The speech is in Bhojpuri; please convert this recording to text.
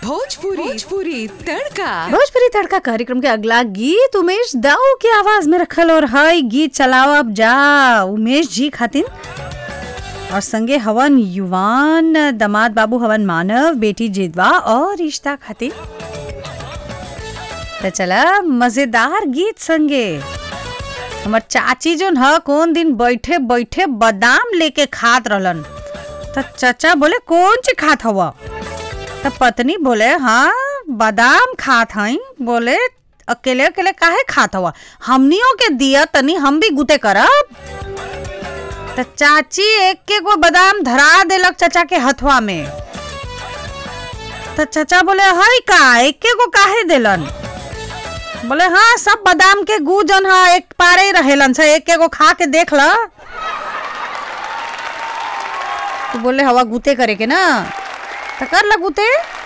भोजपुरी भोजपुरी तड़का भोजपुरी तड़का कार्यक्रम के अगला गीत उमेश दाऊ के आवाज में रखल और हई गीत चलाओ अब जा उमेश जी खातिन और संगे हवन युवान दमाद बाबू हवन मानव बेटी जिदवा और रिश्ता खातिन तो चला मजेदार गीत संगे हमर चाची जोन ह कौन दिन बैठे बैठे बादाम लेके खात रहलन तो चाचा बोले कौन ची खात हवा तो पत्नी बोले हाँ बादाम खात हई बोले अकेले अकेले काहे खात हवा हमनियों के दिया तनी हम भी गुते करब तो चाची एक के गो बादाम धरा देलक चाचा के हथवा में तो चाचा बोले हई का एक के गो काहे देलन बोले हाँ सब बादाम के गू जन हा एक पारे ही रहेलन से एक के गो खा के देख ल तो बोले हवा गुते करे के ना तो कर ल गुते